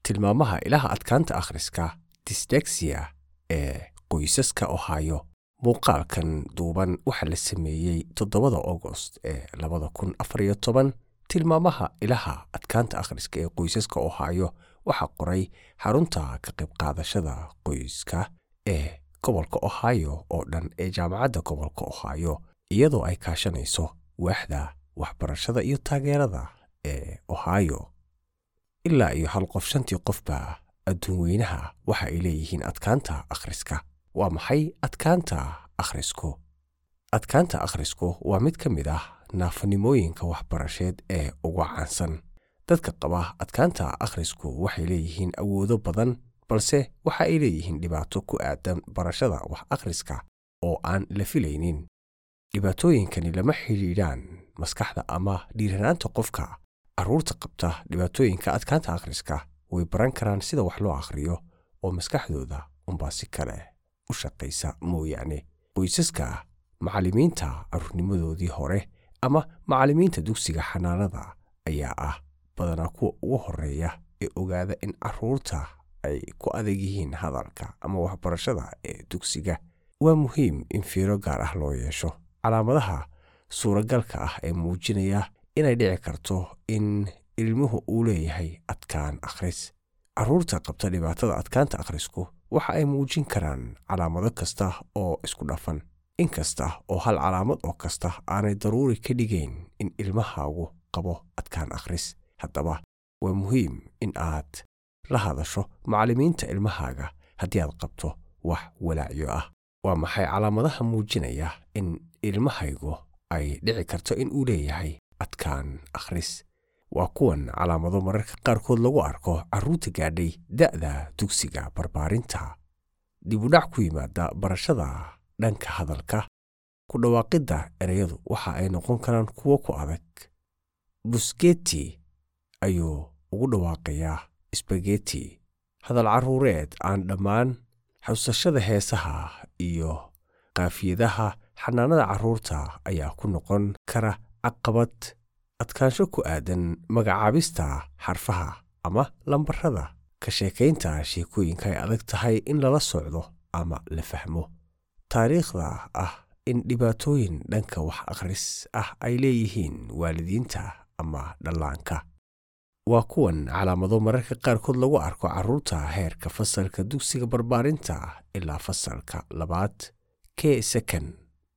tilmaamaha ilaha adkaanta akhriska disdexia ee qoysaska ohio muuqaalkan duuban waxaa la sameeyey toddobada augost ee labada kun afariyo toban tilmaamaha ilaha adkaanta akhriska ee qoysaska ohio waxaa qoray xarunta ka qayb qaadashada qoyska ee gobolka ohio oo dhan ee jaamacadda gobolka ohio iyadoo ay kaashanayso waaxda waxbarashada iyo taageerada ee ohio ilaa iyo hal qof shantii qofba adduun weynaha waxa ay leeyihiin adkaanta akhriska waa maxay adkaanta akhrisku adkaanta akhrisku waa mid ka mid ah naafanimooyinka waxbarasheed ee ugu caansan dadka qaba adkaanta akhrisku waxay leeyihiin awoodo badan balse waxa ay leeyihiin dhibaato ku aadan barashada wax akhriska oo aan la filaynin dhibaatooyinkani lama xidhiidhaan maskaxda ama dhiiranaanta qofka carruurta qabta dhibaatooyinka adkaanta akhriska way baran karaan sida wax loo akhriyo oo maskaxdooda unbaa si kale u shaqaysa mooyaane qoysaska macallimiinta carruurnimadoodii hore ama macallimiinta dugsiga xanaanada ayaa ah badanaa kuwa ugu horreeya ee ogaada in carruurta ay ku adag yihiin hadalka ama waxbarashada ee dugsiga waa muhiim in fiiro gaar ah loo yeesho calaamadaha suuragalka ah ee muujinaya inay dhici karto in ilmuhu uu leeyahay adkaan akhris carruurta qabta dhibaatada adkaanta akhrisku waxa ay muujin karaan calaamado kasta oo isku dhafan inkasta oo hal calaamad oo kasta aanay daruuri ka dhigayn in ilmahaagu qabo adkaan akhris haddaba waa muhiim in aad la hadasho macallimiinta ilmahaaga haddii aad qabto wax walaacyo ah waa maxay calaamadaha muujinaya in ilmahaygu ay dhici karto in uu leeyahay adkaan akhris waa kuwan calaamado mararka qaarkood lagu arko carruurta gaadhay da'da dugsiga barbaarinta dibudhac ku yimaada barashada dhanka hadalka ku dhawaaqidda ereyadu waxa ay noqon karaan kuwo ku adag busketi ayuu ugu dhawaaqayaa sbageti hadal carruureed aan dhammaan xusashada heesaha iyo kaafiyadaha xanaanada carruurta ayaa ku noqon kara caqabad adkaansho ku aadan magacaabista xarfaha ama lambarada ka sheekaynta sheekooyinka ay adag tahay in lala socdo ama la fahmo taariikhda ah in dhibaatooyin dhanka wax akhris ah ay leeyihiin waalidiinta ama dhallaanka waa kuwan calaamado mararka qaarkood lagu arko carruurta heerka fasalka dugsiga barbaarinta ilaa fasalka labaad kee sakan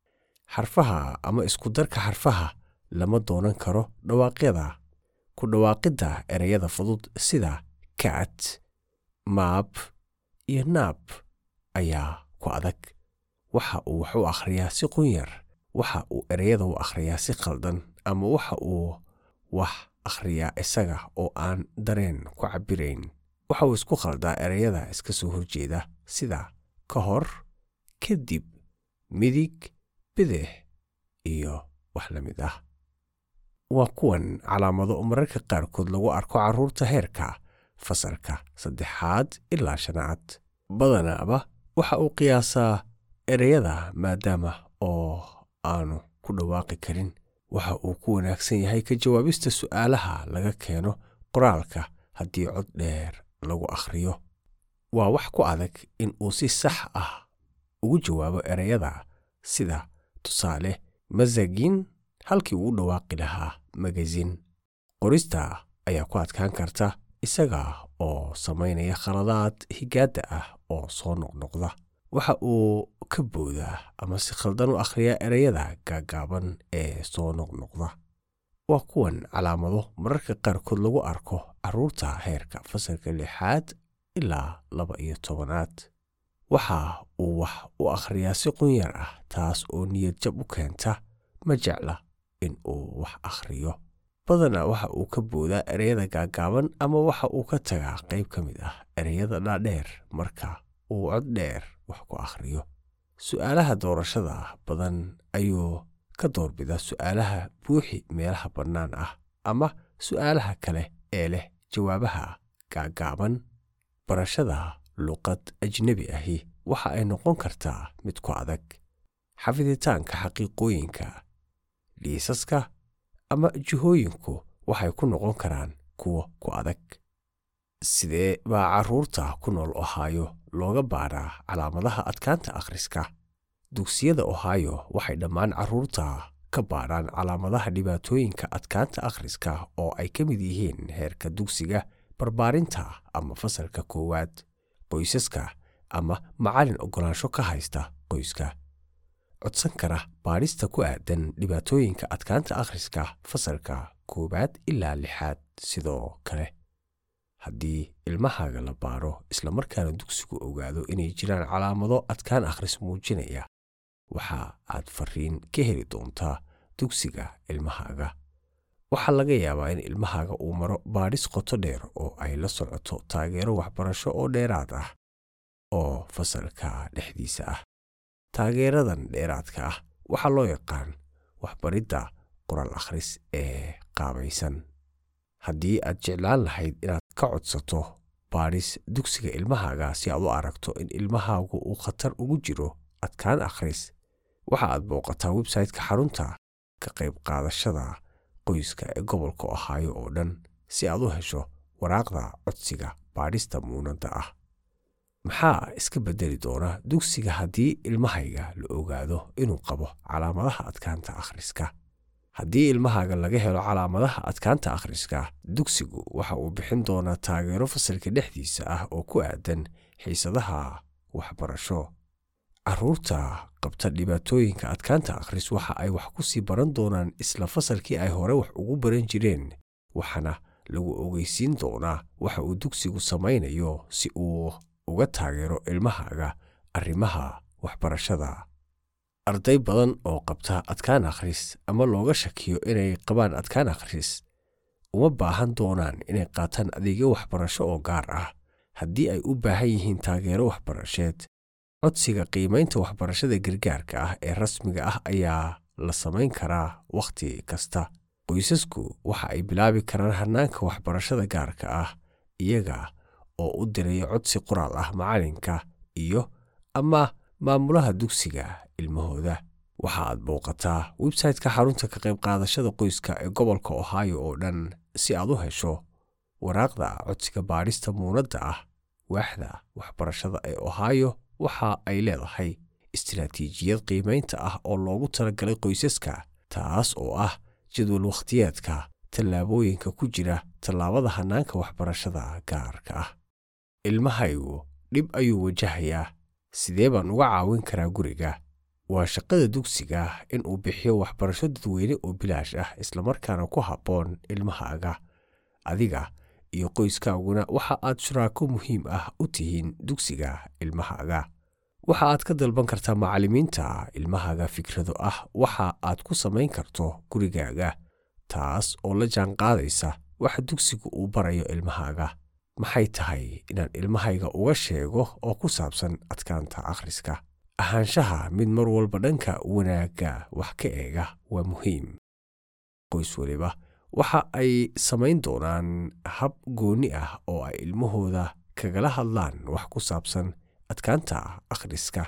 xarfaha ama iskudarka xarfaha lama doonan karo dhawaaqyada ku dhawaaqidda ereyada fudud sida kat maab iyo naab ayaa ku adag waxa uu wax u akhriyaa si qunyar waxa uu ereyada u akhriyaa si khaldan ama waxa uu wax akhriyaa isaga oo aan dareen ku cabbirayn waxa uu isku khaldaa ereyada iska soo horjeeda sida ka hor kadib midig bidix iyo wax la mid ah waa kuwan calaamado mararka qaarkood lagu arko carruurta heerka fasalka saddexaad ilaa shanaad badanaaba waxa uu qiyaasaa ereyada maadaama oo aanu ku dhawaaqi karin waxa uu ku wanaagsan yahay ka jawaabista su'aalaha laga keeno qoraalka haddii cod dheer lagu akhriyo waa wax ku adag in uu si sax ah ugu jawaabo ereyada sida tusaale masagin halkii uu u dhawaaqi lahaa magazin qorista ayaa ku adkaan karta isaga oo samaynaya khaladaad higaadda ah oo soo noqnoqda waxa uu ka boodaa ama si khaldan u akhriyaa ereyada gaagaaban ee soo noqnoqda waa kuwan calaamado mararka qaarkood lagu arko carruurta heerka fasalka lixaad ilaa laba iyo tobanaad waxa uu wax u akhriyaa si qunyar ah taas oo niyad jab u keenta ma jecla in uu wax akhriyo badanaa waxa uu ka boodaa ereyada gaagaaban ama waxa uu ka tagaa qayb ka mid ah ereyada dhaadheer marka uu cod dheer wax ku akhriyo su'aalaha doorashada badan ayuu ka doorbidaa su'aalaha buuxi meelaha bannaan ah ama su'aalaha kale ee leh jawaabaha gaagaaban barashada luqad ajnebi ahi waxa ay noqon kartaa mid ku adag xafiditaanka xaqiiqooyinka liisaska ama jihooyinku waxay ku noqon karaan kuwo ku adag sidee baa carruurta ku nool ohaayo looga baaraa calaamadaha adkaanta akhriska dugsiyada ohaayo waxay dhammaan carruurta ka baadhaan calaamadaha dhibaatooyinka adkaanta akhriska oo ay ka mid yihiin heerka dugsiga barbaarinta ama fasalka koowaad qoysaska ama macallin oggolaansho ka haysta qoyska codsan kara baadhista ku aadan dhibaatooyinka adkaanta akhriska fasalka koowaad ilaa lixaad sidoo kale haddii ilmahaaga la baaro islamarkaana dugsigu ogaado inay jiraan calaamado adkaan akhris muujinaya waxa aad fariin ka heli doontaa dugsiga ilmahaaga waxaa laga yaabaa in ilmahaaga uu maro baadhis qoto dheer oo ay la socoto taageero waxbarasho oo dheeraad ah oo fasalka dhexdiisa ah taageeradan dheeraadka ah waxaa loo yaqaan waxbaridda qoraal akhris ee qaabaysan haddii aad jeclaan lahayd inaad ka codsato baadhis dugsiga ilmahaaga si aad u aragto in ilmahaagu uu khatar ugu jiro adkaan akhris waxa aad booqataa websayte-ka xarunta ka qayb qaadashada qoyska ee gobolka ohaayo oo dhan si aad u hesho waraaqda codsiga baadhista muunadda ah maxaa iska beddeli doona dugsiga haddii ilmahayga la ogaado inuu qabo calaamadaha adkaanta akhriska haddii ilmahaaga laga helo calaamadaha adkaanta akhriska dugsigu waxa uu bixin doonaa taageero fasalka dhexdiisa ah oo ku aadan xiisadaha waxbarasho carruurta qabta dhibaatooyinka adkaanta akhris waxa ay wax ku sii baran doonaan isla fasalkii ay hore wax ugu baran jireen waxaana lagu ogeysiin doonaa waxa uu dugsigu samaynayo si uu uga taageero ilmahaaga arrimaha waxbarashada arday badan oo qabta adkaan akhris ama looga shakiyo inay qabaan adkaan akhris uma baahan doonaan inay qaataan adeegyo waxbarasho oo gaar ah haddii ay u baahan yihiin taageero waxbarasheed codsiga qiimaynta waxbarashada gargaarka ah ee rasmiga ah ayaa la samayn karaa wakhti kasta qoysasku waxa ay bilaabi karaan hannaanka waxbarashada gaarka ah iyaga oo u diraya codsi qoraal ah macallinka iyo ama maamulaha dugsiga ilmahooda waxa aad booqataa websayte-ka xarunta ka qayb qaadashada qoyska ee gobolka ohaayo oo dhan si aad u hesho waraaqda codsiga baadhista muunadda ah waaxda waxbarashada ee ohaayo waxa ay leedahay istiraatiijiyad qiimaynta ah oo loogu talagalay qoysaska taas oo ah jadwal wakhtiyeedka tallaabooyinka ku jira tallaabada hannaanka waxbarashada gaarka ah ilmahaygu dhib ayuu wajahayaa sidee baan uga caawin karaa guriga waa shaqada dugsiga in uu bixiyo waxbarasho dadweyne oo bilaash ah islamarkaana ku habboon ilmahaaga adiga iyo qoyskaaguna waxa aad shuraako muhiim ah u tihiin dugsiga ilmahaaga waxa aad ka dalban kartaa macallimiinta ilmahaaga fikrado ah waxa aad ku samayn karto gurigaaga taas oo la jaanqaadaysa waxa dugsigu uu barayo ilmahaaga maxay tahay inaan ilmahayga uga sheego oo ku saabsan adkaanta akhriska ahaanshaha mid mar walba dhanka wanaagga wax ka eega waa muhiim qoys weliba waxa ay samayn doonaan hab goonni ah oo ay ilmahooda kagala hadlaan wax ku saabsan adkaanta akhriska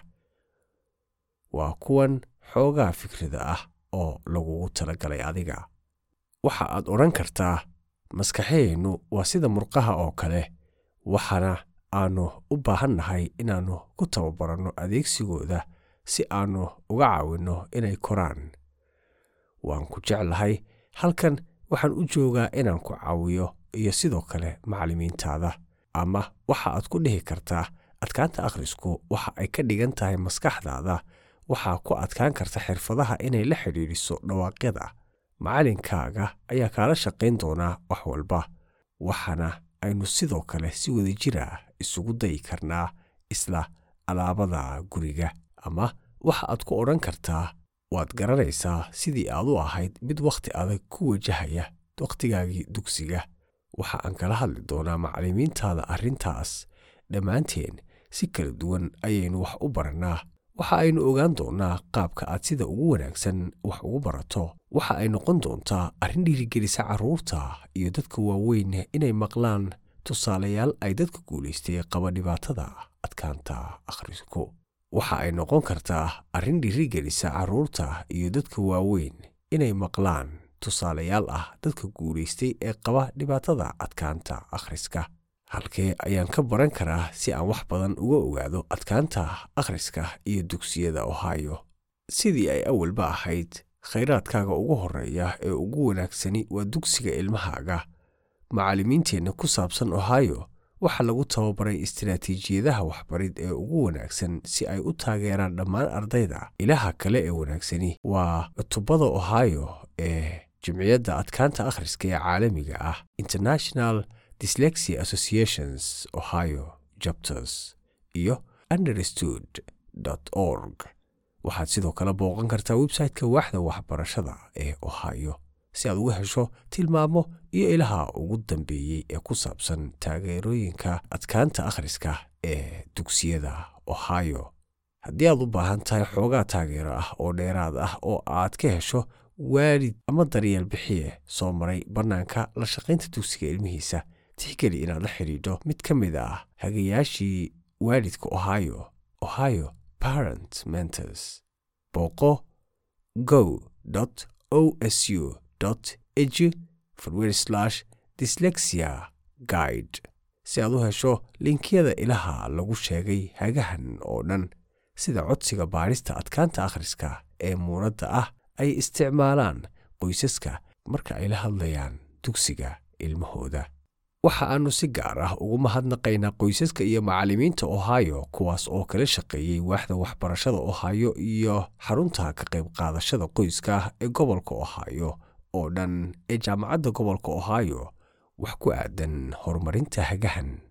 waa kuwan xoogaa fikrada ah oo lagugu talagalay adiga waxa aad odhan kartaa maskaxeennu waa sida murqaha oo kale waxaana aannu u baahannahay inaannu ku tababaranno adeegsigooda si aannu uga caawinno inay koraan waan ku jeclahay halkan waxaan u joogaa inaan ku caawiyo iyo sidoo kale macallimiintaada ama waxa aad ku dhihi kartaa adkaanta akhrisku waxa ay ka dhigan tahay maskaxdaada waxaa ku adkaan karta xirfadaha inay la xidhiidhiso dhawaaqyada macallinkaaga ayaa kaala shaqayn doonaa wax walba waxaana aynu sidoo kale si wadajira isugu dayi karnaa isla alaabada guriga ama waxa aad ku odhan kartaa waad garanaysaa sidii aad u ahayd mid wakhti adag ku wajahaya wakhtigaagii dugsiga waxa aan kala hadli doonaa macallimiintaada arrintaas dhammaanteen si kala duwan ayaynu wax u barannaa waxa aynu ogaan doonnaa qaabka aad sida ugu wanaagsan wax ugu barato waxa ay noqon doontaa arrin dhiirigelisa carruurta iyo dadka waaweyn inay maqlaan tusaalayaal ay dadka guulaystay qaba dhibaatada adkaanta akhrisku waxa ay noqon kartaa arrin dhiirigelisa carruurta iyo dadka waaweyn inay maqlaan tusaalayaal ah dadka guulaystay ee qaba dhibaatada adkaanta akhriska halkee ayaan ka baran karaa si aan wax badan uga ogaado adkaanta akhriska iyo dugsiyada ohio sidii ay awalba ahayd khayraadkaaga ugu horreeya ee ugu wanaagsani waa dugsiga ilmahaaga macallimiinteenna ku saabsan ohio waxaa lagu tababaray istiraatiijiyadaha waxbarid ee ugu wanaagsan si ay u taageeraan dhammaan ardayda ilaha kale ee wanaagsani waa cutubada ohio ee jimciyadda adkaanta akhriska ee caalamiga ah international dyslexia associations ohio chapters iyo understood org waxaad sidoo kale booqan kartaa website-ka waaxda waxbarashada ee ohio si aad uga hesho tilmaamo iyo ilaha ugu dambeeyey ee ku saabsan taageerooyinka adkaanta akhriska ee dugsiyada ohio haddii aad u baahan tahay xoogaa taageero ah oo dheeraad ah oo aad ka hesho waalid ama daryeel bixiye soo maray bannaanka la shaqaynta dugsiga ilmihiisa tixgeli inaad la xidhiidho mid ka mid ah hagayaashii waalidka ohio ohio parent mentors booqo go osu edu dyslexia guide si aad u hesho linkiyada ilaha lagu sheegay hagahan oo dhan sida codsiga baadhista adkaanta akhriska ee muunadda ah ay isticmaalaan qoysaska marka ay la hadlayaan dugsiga ilmahooda waxa aannu si gaar ah ugu mahadnaqaynaa qoysaska iyo macallimiinta ohio kuwaas oo kala shaqeeyey waaxda waxbarashada ohio iyo xarunta ka qayb qaadashada qoyska ee gobolka ohio oo dhan ee jaamacadda gobolka ohio wax ku aadan horumarinta hagahan